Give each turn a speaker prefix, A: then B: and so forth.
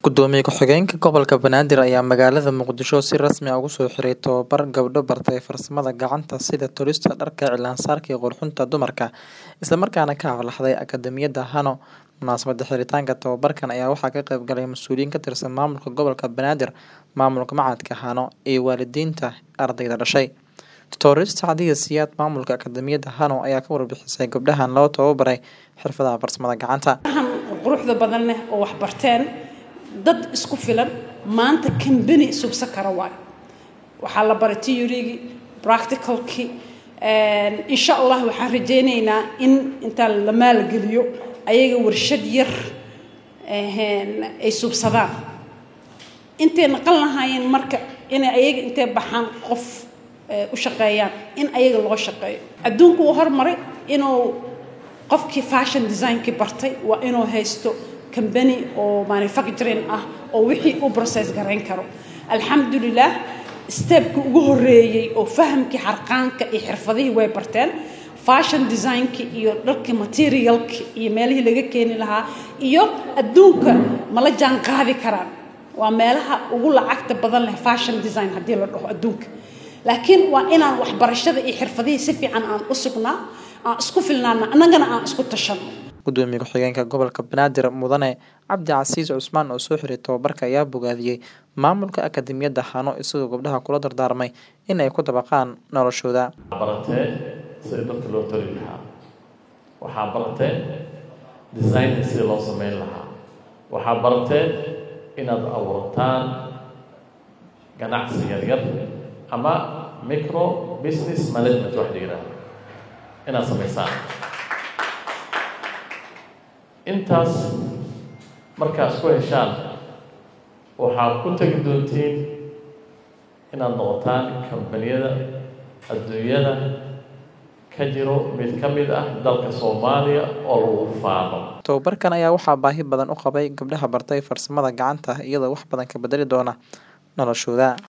A: Gudoomiye ku-xigeenka Gobolka Banaadir ayaa magaalada Muqdisho si rasmi ah ugu soo xiray tababar gabdho bartay farsamada gacanta sida tolista dharka, cilaan-saarka iyo qurxinta dumarka, isla markaana ka hadlaxday Akadeemiyadda Hano. Munaasabadda xiritaanka tababarkan ayaa waxaa ka qayb galay mas'uuliyiin ka tirsan maamulka gobolka Banaadir, maamulka machadka Hano, iyo waalidiinta ardayda dhashay. Tutorist Sacdiya Siyaad maamulka Akadeemiyadda Hano ayaa ka warbixisay gabdhahan loo tababaray xirfadaha farsamada gacanta.
B: quruxda badan leh oo wax barteen dad isku filan maanta kambani subsan kara waayo waxaa la baray theory-gii practicalkii insha allah waxaan rajaynaynaa in intaa la maalgeliyo ayaga warshad yar ay subsadaan intay naqan lahaayeen marka inay ayaga intay baxaan qof u shaqeeyaan in ayaga loo shaqeeyo adduunku uu hormaray inuu qofkii fashion designkii bartay waa inuu haysto company oo manufacturing ah oo wixii u process garayn karo alxamdulilah stepkii ugu horeeyey oo fahamkii xarqaanka iyo xirfadihii way barteen fashion designkii iyo dharkii materialkii iyo meelihii laga keeni lahaa iyo adduunka mala jaan qaadi karaan waa meelaha ugu lacagta badan leh fashion design haddii la dhaho adduunka laakiin waa inaan waxbarashada iyo xirfadihii si fiican aan u sugnaa aan isku filnaana annagana aan isku tashano
A: Gudoomiye ku-xigeenka gobolka Banaadir Mudane Cabdi Casiis Cusmaan oo soo xiray tababarka ayaa bogaadiyey maamulka Akadeemiyadda Hano isagoo gabdhaha kula dardaarmay in ay ku dabaqaan noloshooda.
C: baratee sida dharka loo toli lahaa waxaa baratee design sida loo sameyn lahaa waxaa baratee inaad abuurtaan ganacsi yaryar ama micro business management wax la yidhaahdo inaad samaysaan intaas markaad isku heshaan waxaad ku tegi doontiin inaad noqotaan kambaniyada adduunyada ka jiro mid ka mid ah dalka soomaaliya oo lagu faano
A: Tababarkan ayaa waxaa baahi badan u qabay gabdhaha bartay farsamada gacanta iyadoo wax badan ka bedeli doona noloshooda.